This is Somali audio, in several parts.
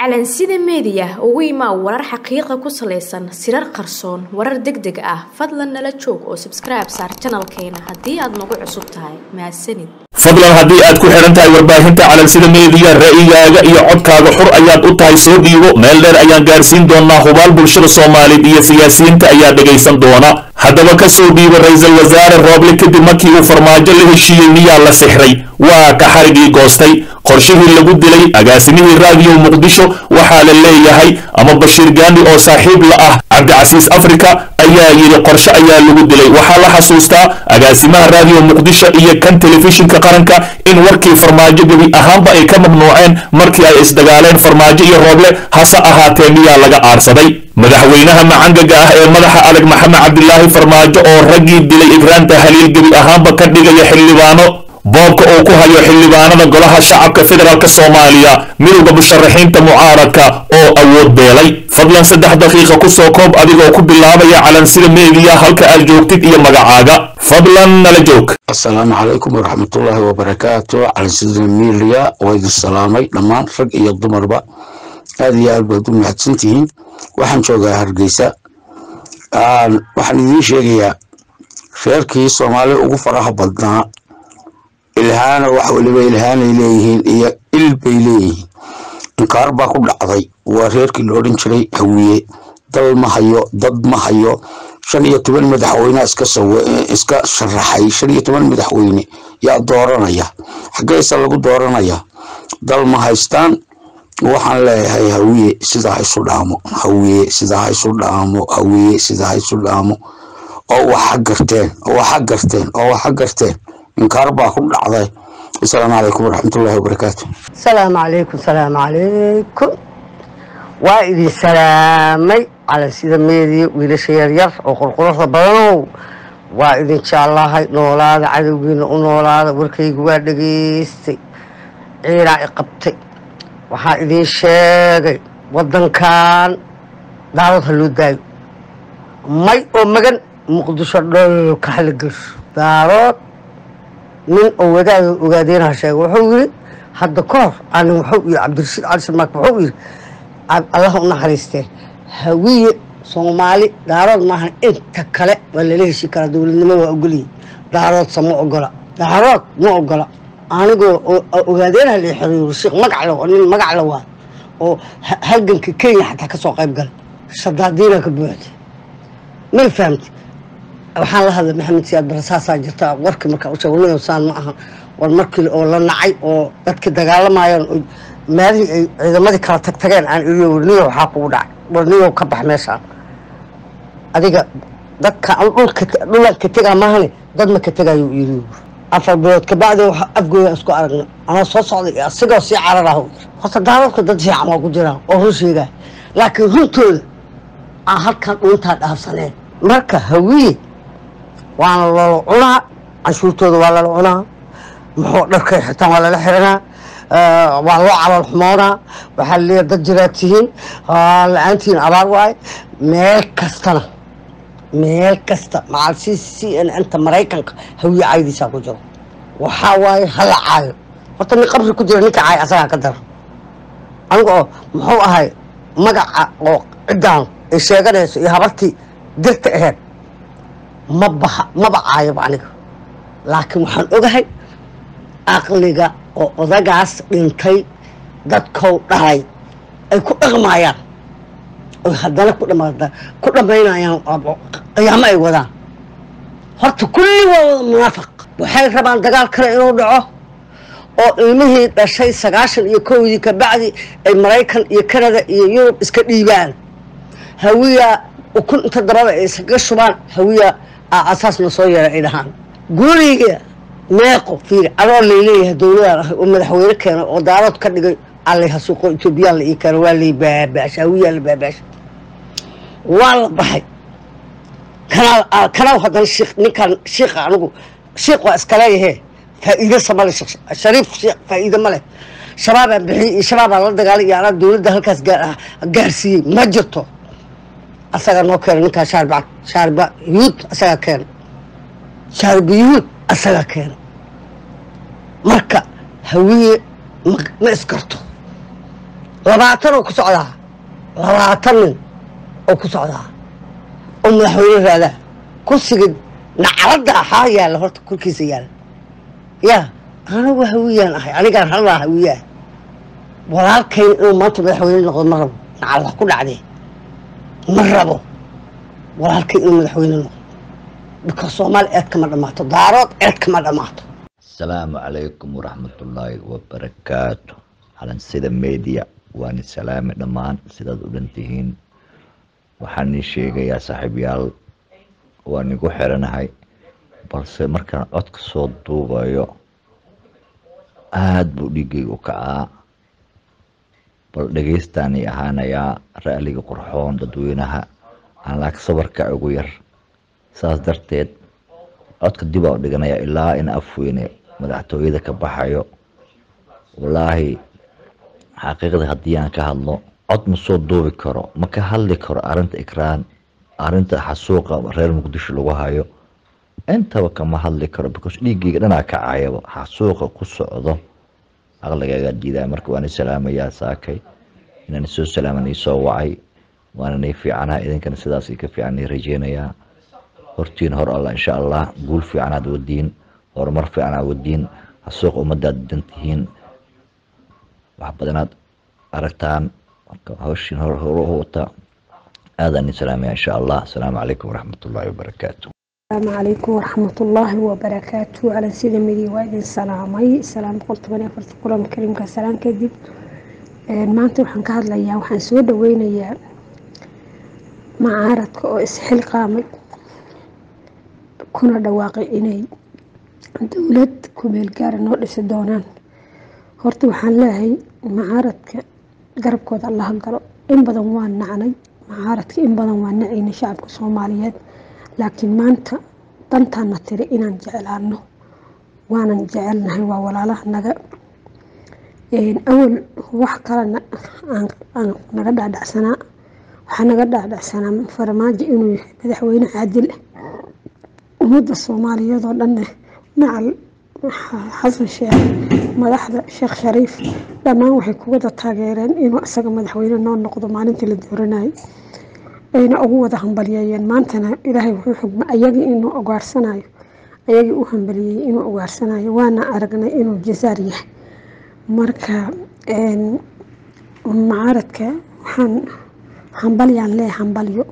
calansida meediya ugu imaa warar xaqiiqa ku salaysan sirar qarsoon warar deg deg ah fadlan nala joog oo sabskribe saar janalkeena haddii aad nagu cusub tahay mahadsanid fadlan haddii aad ku xidhan tahay warbaahinta calansida meediya ra'yigaaga iyo codkaaga xur ayaad u tahay soo dhiibo meel dheer ayaan gaarsiin doonaa hubaal bulshada soomaaliyeed iyo siyaasiyiinta ayaa dhegaysan doona haddaba ka soo dhiiba ra-iisul wasaare rooble kadib markii uu farmaajo la heshiiyey miyaa la sixray waa ka xarigii goostay qorshihii lagu dilay agaasimihii raadiyo muqdisho waxaa la leeyahay ama bashiir gaandi oo saaxiib la ah cabdicasiis africa ayaa yidhi qorshe ayaa lagu dilay waxaa la xasuustaa agaasimaha raadiyo muqdisho iyo kan telefishinka qaranka in warkii farmaajo gebi ahaanba ay ka mamnuuceen markii ay isdagaaleen farmaajo iyo rooble hase ahaatee miyaa laga aarsaday madaxweynaha macangaga ah ee madaxa adag maxamed cabdilaahi farmaajo oo raggii dilay igraanta haliil gebi ahaanba ka dhigaya xildhibaano boobka uu ku hayo xildhibaanada golaha shacabka federaalk soomaaliya midowda musharaxiinta mucaaradka oo awood beelay fadlan saddex daqiiqa kusoo koob adigoo ku bilaabaya calansida meediya halka aad joogtid iyo magacaaga fadlan nala joog asalaamu calaykum waraxmatullaahi wabarakaatu calansida media waa idin salaamay dhammaan rag iyo dumarba aada iyo aad baad u mahadsantihiin waxaan joogaa hargeysa waxaan idiin sheegayaa reerkii soomaali ugu faraha badnaa ilhaana wax weliba ilhaanay leeyihiin iyo il bay leeyihiin inkaar baa ku dhacday waa reerkii la odhan jiray hawiye dal ma hayo dad ma hayo shan iyo toban madaxweyne iska sharaxay shan iyo toban madaxweyne yaa dooranaya xaggeesa lagu dooranaya dal ma haystaan waxaan leeyahay hawiye sidaa ha isu dhaamo hawiye sidaa ha isu dhaamo hawiye sidaa ha isu dhaamo oo waxa garteen oo waxa garteen oo waxa garteen inkaar baa ku dhacday asalaamu calaykum waraxmatullaahi wabarakaatu asalaamu calaykum salaamu calaykum waa idin salaamay calansida meediya wiilasha yaryar oo qurquruxda badanow waa idin jaallahay noolaada cadowgiina u noolaada warkaygu waa dhegaystay ciidaa i qabtay waxaa idiin sheegay waddankan daawad ha loo daayo may oo magan muqdisho dholka hala gesho daarood nin oo wadaada ogaadeenaha sheegay wuxuu yiri hadda ka hor anin wuxuu yiri cabdirashiid cali sharmaak wuxuu yiri allaha u naxariistee hawiye soomaali daarood maahan inta kale waa lala heshi karaa dowladnimo waa ogolyihin daaroodsa ma ogola daarood ma ogola anigoo ogaadeenaha la xiriiro sheekh magacle oo nin magacle waa oo halganka kenya xataa ka soo qayb galay shadaadiina ka buuxday may fahamti waxaan la hadlay maxamed siyaad bare saasaa jirta warkii markaa u sheeg niyo saan ma aha war markii oo la nacay oo dadkii dagaalamayaan oo meelihii ay ciidamadii kala tag tageen aan iriyo warniyo waxaa kugu dhacay warniyo ka bax meeshaan adiga dadka dhulka dhulan ka tegaa maahane dad ma ka tegayo iriyo afar bilood kabacdi waxa afgooda isku aragnay anaa soo socday asigoo sii carar ah horta daadadka dad fiican waa ku jiraan oo run sheegaa laakiin runtooda aan halkan dhuuntaa dhaafsaneen marka hawiye waana lala cunaa canshuurtooda waa lala cunaa muxuu dharkay xitaan waa lala xiranaa waa loo calool xumoonaa waxaa laleeyahay dad jiraad tihiin la-aantihiin abaar waaye meel kastana meel kasta macal c c n nta maraykanka hawiye caydiisaa ku jiro waxaa waaye hala caayo horta nin qabri ku jira ninka caay asagaa ka dara aniga oo muxuu ahay magaca oo ciddaan ay sheeganayso iyo habartii dirta aheyd ma baha maba caayaba aniga laakiin waxaan ogahay aqliga oo odagaas dhintay dadkou dhalay ay ku dhaqmayaan oy haddana ku ku dhammaynayaan qiyaamo ay wadaan horta kulli waa wada munaafaq waxay rabaan dagaal kale inuu dhaco oo ilmihii dhashay sagaashan iyo kowdii kabacdi ay maraykan iyo kanada iyo yurub iska dhiibaan hawiya ukun inta dabada ay iskaga shubaan hawiya asaasna soo yeera ay dhahaan guriga meeqo fiiri adoo layleeyahay dowladaan ahay oo madaxweyne keena oo daarood ka dhigay allay hasuuqo etoobiyaan la ii keena waa lay baabaasha hawiyaa la baabaasha waa la baxay kanaa kanaa haddana shiik ninkan shiika anigu shiik waa iska leeyahe faa'iide samale shariif shiik faa'iide ma leh shabaabaan bixiyey iyo shabaabaan la dagaalay iyo anaa dowladda halkaas gaarsiiyey ma jirto asagaa noo keena ninkaa shaarba shaarba yuhuud asagaa keena shaarba yuhuud asagaa keena marka hawiye ma iskarto labaatan oo ku socdaa labaatan nin oo ku socdaa oo madaxweyne raadaa kursiga nacladda ahaa yaalla horta korkiisa yaalla yaa anigu hawiyaan ahay anigaan hadlaa hawiyaa walaalkayn inuu maanta madaxweyne noqdo ma rabo nacalda ku dhacdee ma rabo walaalkayn inuu madaxweyne noqdo bika soomaali eed kama dhammaato daarood eed kama dhammaato asalaamu calaykum waraxmatullaahi wabarakaatu calansida media waani salaami dhammaan sidaad u dhantihiin waxaan ii sheegayaa saaxiibyaal waan igu xiranahay balse markaan codka soo duubayo aada buu dhiiggayga u kacaa bal dhegeystaanii ahaanayaa ra'liga qurxoon dadweynaha aan laag sabarka ugu yar saas darteed codka dib aa u dhiganaya ilaa in afweyne madaxtooyada ka baxayo wallaahi xaqiiqda haddii aan ka hadlo cod ma soo duubi karo ma ka hadli karo arrinta ikraan arrinta xasuuqa reer muqdisho lagu hayo intaba kama hadli karo because dhiiggayga dhanaa kacayaba xasuuqa ku socdo aqligaaga diidaa marka waan salaamayaa saakay inaan soo salaaman isoo wacay waana nay fiicanaha idinkana sidaas ka fiican rajeynayaa hortiin hor alla insha allah guul fiicanaad wadiin horumar fiicanaad wadiin xasuuqa ummadaad dantihiin wax badanaad aragtaan hawshiin hor wata aadaan idin salaamaya insha allah asalaamu calaykum waraxmatullaahi wabarakaatu السلام عليكم ورحمة الله وبركاته على سيدة مدي وايد سلامي سلام قلت بني فرت قرآن الكريم كسلام كذب maanta waxaan ka hadlayaa waxaan soo dhaweynayaa macaaradka oo isxil qaamay kuna dhawaaqay inay dowlad kumeel gaara noo dhisi doonaan horta waxaan leeyahay macaaradka garabkooda allaha galo in badan waa nacnay macaaradka in badan waa nacayna shacabka soomaaliyeed laakiin maanta dantaana tiri inaan jeclaano waanan jecelnahay waa walaalaha naga awal wax kalena aan naga dhaadhacsanaa waxaa naga dhaadhacsanaa farmaajo inuu yahay madaxweyne caadil ah ummadda soomaaliyeed oo dhanne macal xasan sheekh madaxda sheekh shariif dhammaan waxay ku wada taageereen inuu isaga madaxweyne noo noqdo maalintii la dooranayay ayna ugu wada hambalyeeyeen maantana ilaahay wuxuu xugma ayagii inuu ogaarsanayo ayagii u hambaliyey inuu ogaarsanayo waana aragnay inuu jasaar yahay marka macaaradka waxaan hambalyaan lee hambalyo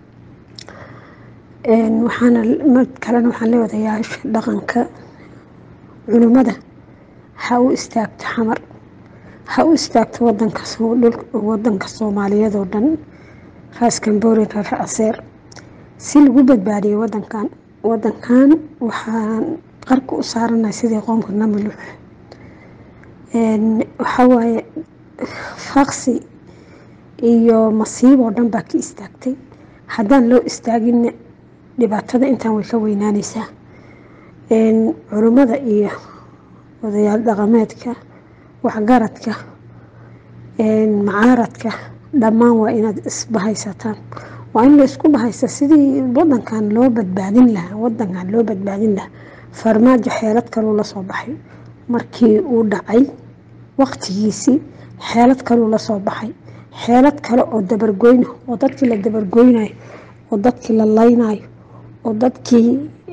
waxaana mid kalena waxaan lee wadayaasha dhaqanka culimada ha u istaagto xamar ha u istaagto wadanka wadanka soomaaliyeed oo dhan raas camborin reer aseer si lagu badbaadiyay wadankan wadankan waxaan qarka u saaranahay sidii qoomka namilux waxawaaye faqsi iyo masiib oo dhan baa ka istaagtay haddaan loo istaaginna dhibaatada intaan way ka weynaaneysaa culimmada iyo odayaal dhaqameedka waxgaradka macaaradka dhammaan waa inaad isbahaysataan waa in la isku bahaysa sidii wadankan loo badbaadin lahaa wadankan loo badbaadin lahaa farmaajo xeelad kaluu la soo baxay markii uu dhacay waqtigiisii xeelad kaluu la soo baxay xeelad kale oo dabargoyna oo dadkii la dabargoynayo oo dadkii la laynayo oo dadkii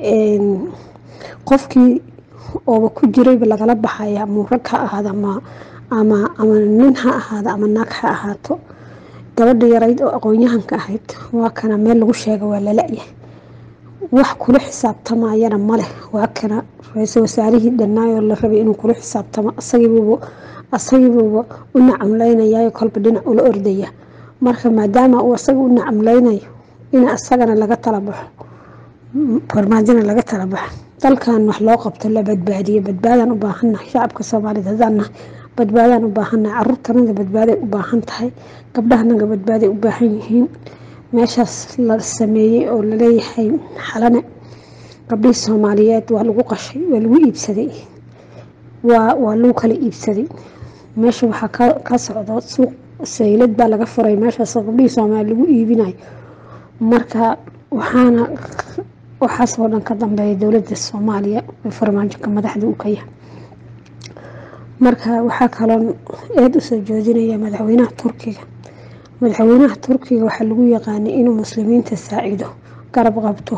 qofkii ooba ku jirayba lagala baxaya ama rag ha ahaado ama ama ama nin ha ahaado ama naag ha ahaato gabadha yarayd oo aqoon-yahanka ahayd waa kana meel lagu sheega waa lala-yahay wax kula xisaabtamayana maleh waa kana ra-iisul wasaarihii dhanaayoo la rabay inuu kula xisaabtamo asagiibuuba asagiibuuba u nacamleynayayo kolba dhinac ula ordaya marka maadaama uu asaga u nacamleynayo in asagana laga tala baxo farmaajona laga tala baxo dalkan wax loo qabto la badbaadiyo badbaadaan u baahannahay shacabka soomaaliyed haddaan nahay badbaadaan u baahannahay caruurtanada badbaaday u baahan tahay gabdhahanaga badbaaday u baahan yihiin meeshaas la sameeyey oo laleeyahay xalane gabdhihii soomaaliyeed waa lagu qashay waa lagu iibsaday waa waa lagu kala iibsaday meesha waxaa ka socdo suuq saylad baa laga furay meeshaas gabdhihii soomaaliya lagu iibinayo marka waxaana waxaasoo dhan ka dambeeya dowladda soomaaliya ee farmaajoka madaxda u ka yahay marka waxaa kaloon eed usoo joojinaya madaxweynaha turkiga madaxweynaha turkiga waxaa lagu yaqaanay inuu muslimiinta saacido garab qabto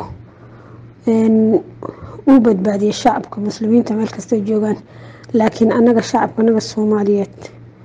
uu badbaadiyo shacabka muslimiinta meel kastay joogaan laakiin anaga shacabka anaga soomaaliyeed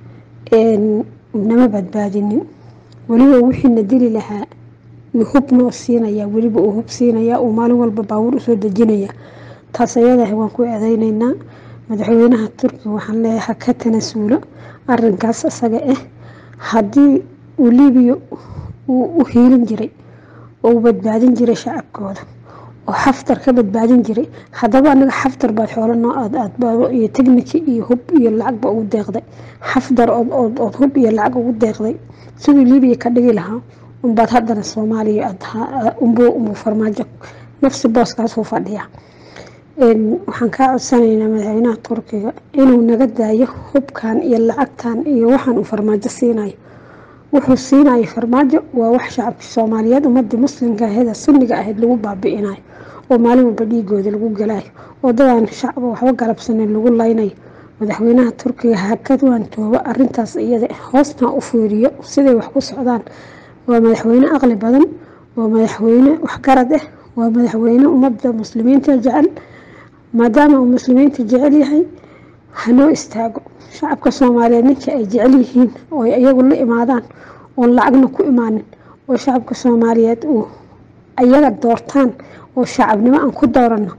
nama badbaadinin weliba wixiina dili lahaa hubnoo siinaya weliba uu hub siinaya uu maalin walba baabuur usoo dejinaya taas ayadaah waan ku eedeyneynaa madaxweynaha turkiga waxaan leeyahay ha ka tanasuulo arinkaas isaga ah haddii uu libiya uu u hiilin jiray oo uu badbaadin jiray shacabkooda oo xaftar ka badbaadin jiray haddaba anaga xaftar baad xoolo noo aad aadbaado iyo techniki iyo hub iyo lacagba ugu deeqday xaftar ood hub iyo lacag ugu deeqday siduu libiya ka dhigi lahaa unbaad haddana soomaaliya unbuu farmaajo nafsi booskaasuu fadhiya waxaan kaa codsanaynaa madaxweynaha turkiga inuu naga daayo hubkan iyo lacagtan iyo waxaan uu farmaajo siinayo wuxuu siinayo farmaajo waa wax shacabka soomaaliyeed ummadii muslimka aheed sunniga ahayd lagu baabi'inayo oo maalin walba dhiigooda lagu galayo oo dadaan shacba waxba galabsaneyn lagu laynayo madaxweynaha turkiga hakadwaan tooba arintaas iyada hoosna u fiiriyo siday wax ku socdaan waa madaxweyne aqli badan waa madaxweyne waxgarad ah waa madaxweyne ummadda muslimiinta jecel maadaama uu muslimiinta jecel yahay hanoo istaago shacabka soomaaliyeed ninka ay jecel yihiin oo iyagu la imaadaan oon lacagna ku imaanin oo shacabka soomaaliyeed uu ayaga doortaan oo shacabnimo aan ku doorano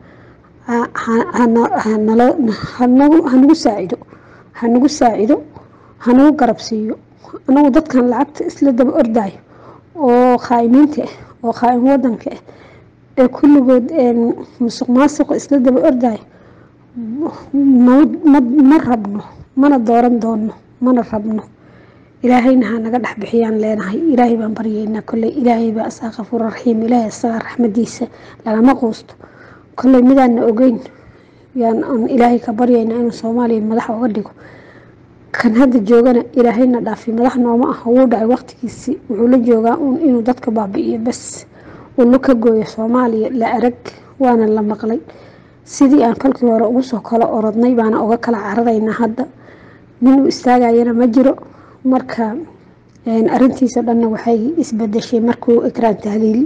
hanagu saacido hanagu saacido hanagu garab siiyo anagu dadkan lacagta isla daba ordayo oo khaa'imiinta ah oo khaa'im wadanka ah ee kulligood musuq maasuqa isla daba ordayo ma rabno mana dooran doono mana rabno ilaahayna ha naga dhex bixiyaan leenahay ilaahay baan baryeynaa kolley ilaahay baa asaa kafuur raxiim ilaahay asagaa raxmadiisa lagama quusto kolley midaana ogeyn yaan aan ilaahay ka baryaynaa inuu soomaaliya madax uga dhigo kan hadda joogana ilaahayna dhaafi madax nooma ah wuu dhacay waqtigiisii wuxuu la joogaa uun inuu dadka baabi'iyo bas uu la ka gooyo soomaaliya la arag waana la maqlay sidii aan kolkii hore ugu soo kala orodnay baana uga kala cararaynaa hadda nin uu istaagayana ma jiro marka arintiisa dhanna waxay isbedeshay markuu ikraan tahliil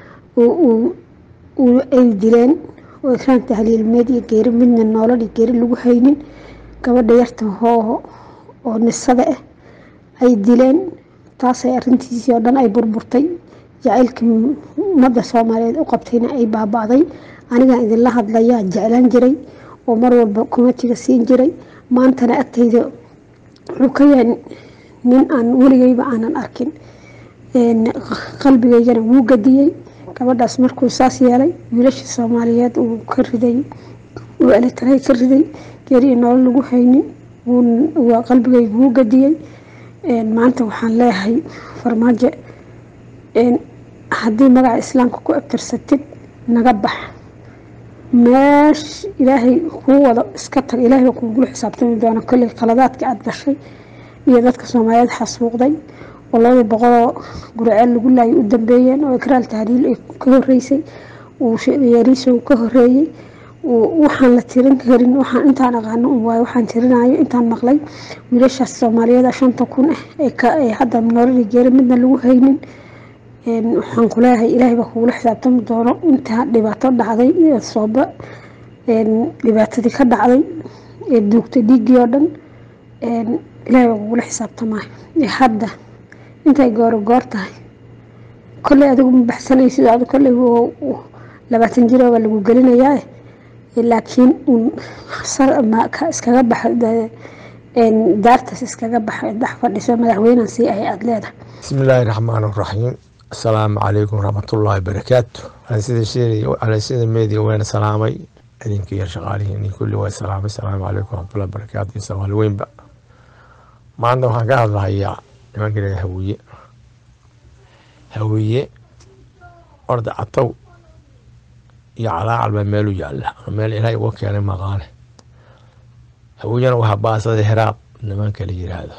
ay dileen oo ikraan tahliil meed iyo geeri midna noolal iyo geeri lagu haynin gabadha yarta hooho oo nisada ah ay dileen taasay arintiisii oo dhan ay burburtay jacaylkii ummadda soomaaliyeed u qabtayna ay baaba'day anigaan idinla hadlayaa jeclaan jiray oo mar walba kumatiga siin jiray maantana agtayda wuxuu ka yahay nin aan weligeyba aanan arkin qalbigeygana wuu gadiyey gabadhaas markuu saas yeelay wiilashii soomaaliyeed uu ka riday uu elitaray ka riday geeri nolol lagu haynin waa qalbigeyga wuu gadiyey maanta waxaan leeyahay farmaajo haddii magaca islaamka ku abtirsatid naga bax meesh ilaahay kuu wado iska tag ilaahay baa kugula xisaabtami doona kolley khaladaadka aada gashay iyo dadka soomaaliyeed xasuuqday oo labadii boqoloo guriceel lagu laayay u dambeeyeen oo ikraal tahliil ay ka horeysay uu yariisow ka horeeyey waxaan la tirin karin waxaan intaan aqaano un waayo waxaan tirinayo intaan maqlay wiilashaas soomaaliyeed shanta kun ah ee hadda nololi geeri midna lagu haynin waxaan kuleeyahay ilaahay baa kugula xisaabtami doono intaa dhibaato dhacday iyo sooba dhibaatadii ka dhacday ee duugtay dhiiggii oo dhan ilaahay baa kugula xisaabtamaayo hadda intay gooro goor tahay kolley adigu ma baxsanaysid ad kolley labaatan jiro baa lagu gelinayaa laakiin iskaga baxa daartaas iskaga baxa dhex fadhiso madaxweynan sii ahay aada leedahay bismi illaahi raxmaan raxiim asalaamu calaykum waraxmatullaahi barakaatu sida media wayna salaamay idinka iyo shaqaalihiin kulli waa salaamay asalaamu calaykum waraxmatullahi barakaatu iyo soomaali weynba maanta waxaan ka hadlahayaa nimanka leeda hawiye hawiye orda catow iyo calaacal baa meelu yaalla meel ilaahay uga keenay maqaane hawiyana waxaa baasada heraab nimanka la yiraahdo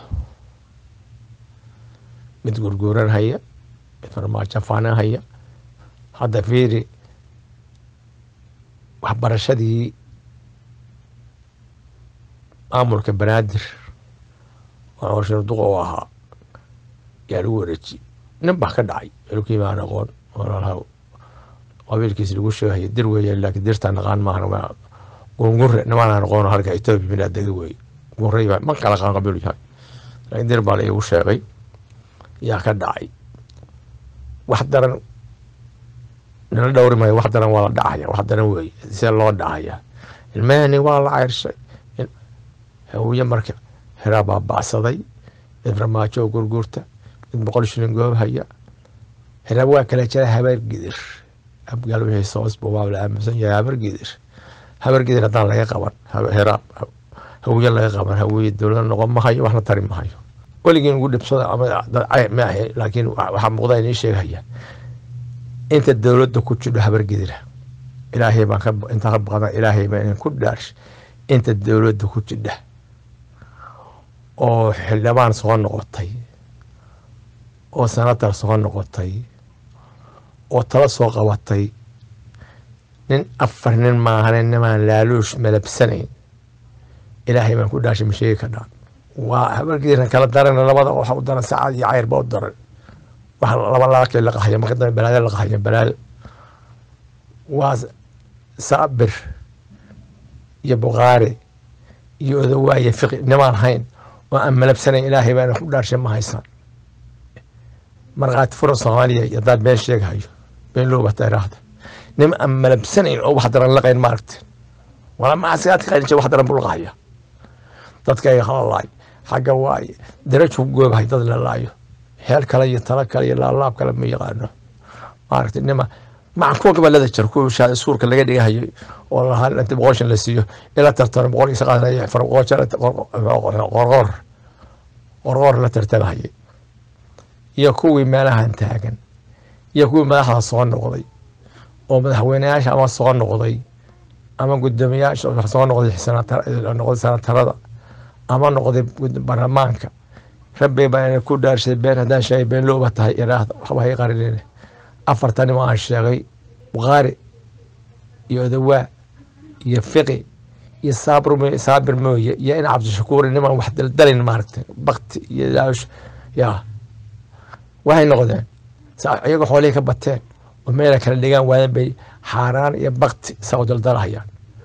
mid gurguuran haya mid farmaajo faanan haya hadda fiiri waxbarashadii maamulka banaadir oo warshada duqa u ahaa yaa lagu wareejiyey nin baa ka dhacay xilkii baan aqoon walaalaha qabiilkiis lagu sheegaya dir weeye laakiin dirtaa naqaan maahan waa gurgure nimaan aqoon halka etoobiya minaa dega weeye gurey baa ma kala qaan qabiil yahay laakiin dir baa la igu sheegay yaa ka dhacay wax daran nala dhowri maayo wax daran waa la dhacaya wax daran weeye see loo dhacaya ilmahani waa la ceyrshay hawiye marka heraa baa bacsaday mid ramaajo oo gurguurta mid boqol shilin goob haya heraa waa kala jira habeer gidir abgaal wixii soosba waa la aaminsan yahay habeer gidir habeer gidir haddaan laga qaban heraa hawiye laga qaban hawiye dowlad noqon mahayo waxna tari mahayo weligiin ugu dhibsada ama dad cay ma ahe laakiin waxaa muuqda inii sheegaya inta dowladda ku jidho habeer gidira ilaahay baan ka intaa ka baqana ilaahay baan idin ku dhaarsh inta dowladda ku jidha oo xildhibaan soo noqotay oo sanatar soo noqotay oo tala soo qabatay nin afar nin maahane nimaan laaluush malabsanayn ilaahay baan ku dhaashay ma sheegi kadhaan waa habarkiina kala darana labada waxa u daran saacad iyo cayr ba u daran wax laba laakii la qahayo marka dambe balaado la qahayo balaado waa saabir iyo bukhaari iyo odawaaye fiqi nimaan hayn oo aan malabsanayn ilaahay baana ku dhaarshay ma haysan markhaati furan soomaaliya iyo haddaad been sheegahayo been loobata iraahda nim aan malabsanayn oo wax daran laqayn maaragteen wala maasigaadka qaynja wax daran buu laqahaya dadka ay halalaay xagga waaye daraju ku goobahay dad la laayo heel kale iyo talo kale iyo laalaab kale ma yaqaano maaragtay nima mackuwa gobolada jir kuwa shaada suurka laga dhigahayo oo lahaa inta boqoshan la siiyo ila tartano boqol iyo saqaadan qorqoor qorqoor la tartamahayay iyo kuwii meelahan taagan iyo kuwii madaxda soo noqday oo madaxweyneyaasha ama soo noqday ama guddoomiyaasha soo noqday noqday sanatarada ama noqday baarlamaanka rabbi baa ina ku dhaarshay been haddaan sheegay been looba tahay iraahda waxba hay qarinine afartani ma aan sheegay bukhaari iyo odawaa iyo fiqi iyo saabir saabir mooye iyo in cabdishakuuri niman wax daldalin maaragtay bakti iyo laash yaa waxay noqdeen iyaga xoolihii ka bateen oo meela kala dhigaan waadan bay xaaraan iyo bakti saa u daldalahayaan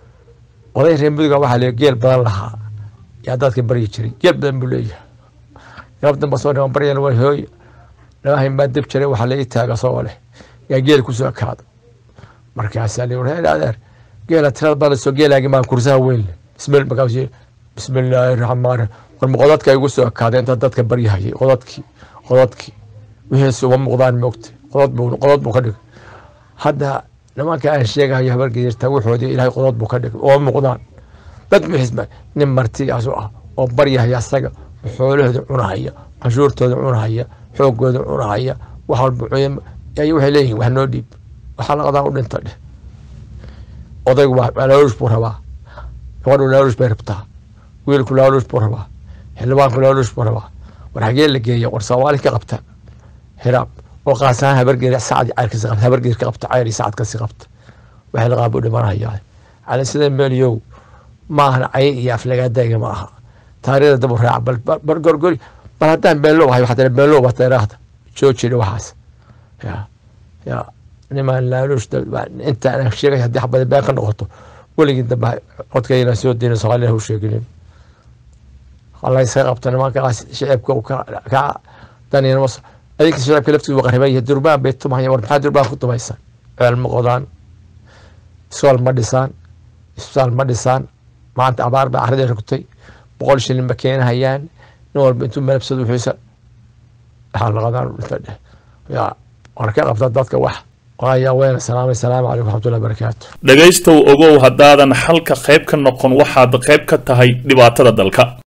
oday reer muduga waxaa leeya geel badan lahaa yaa dadka baryi jiray geel badan buu leeyahay galab damba soo dhiman baryana waa hooyo dhabahayn baa dib jiray waxaa laii taaga soo leh yaa geel kusoo kaado markaasaa lii war adeer geela tirada badan soo geelaagi maa kursaha weyn leh bismil markaas bismillaahi raxmaan war ma qodadka igu soo kaada inta dadka baryahayay qodadkii qodadkii wixiisu uma muuqdaan moogta qodod buu qodod buu ka dhigay hadda nimanka aan sheegahayo habargedirta wuxoodii ilaahay qodod buu ka dhigay oo muuqdaan dad bixisma nin martiyaasu ah oo baryahaya asaga xoolahooda cunahaya canshuurtooda cunahaya xoogooda cunahaya wax walba ay waxay leeyihin wax noo dhiib waxaa laqadaa u dhinta dheh odaygu waa laaluush buu rabaa gabadhu laaluush bay rabtaa wiilku laaluush buu rabaa xildhibaanku laaluush buu rabaa war xagee la geeya war soomaali ka qabta hiraab oo qaasahaan habargeer sacad cayrkasi qabta habargeer ka qabta cayr iyo sacad kasi qabta waxay laqaab u dhimanayaa cali sida meeliyow maahan cay iyo aflagaadayga ma aha taariikhda dab u raaca bal bal gorgori bal haddaan beenlow ahay waxaa beenlow bata iraahda joojina waxaas ya ya nimaan laaluush inta aan sheegay haddii xabada been ka noqoto weligii dambe codkayna soo deyna soomaalina hu sheeginin halaysaga qabto nimankaas shicibka ka danina adinka shicibka laftiisu waa qariban yahay durbaan bay tumahayaan war maxaa durbaan ku tumaysan ceel ma qodaan iskool ma dhisaan isbitaal ma dhisaan maanta abaar baa carradii rogtay boqol shilin ma keenahayaan nin walba intuu malabsado wixiisa waxaa laqadaan dhinta dheh yaa war ka qabta dadka wax waayaa weena salaamay salaamu calaykum waxmatullahi barakaatu dhegaystow ogow haddaadan xalka qayb ka noqon waxaad qayb ka tahay dhibaatada dalka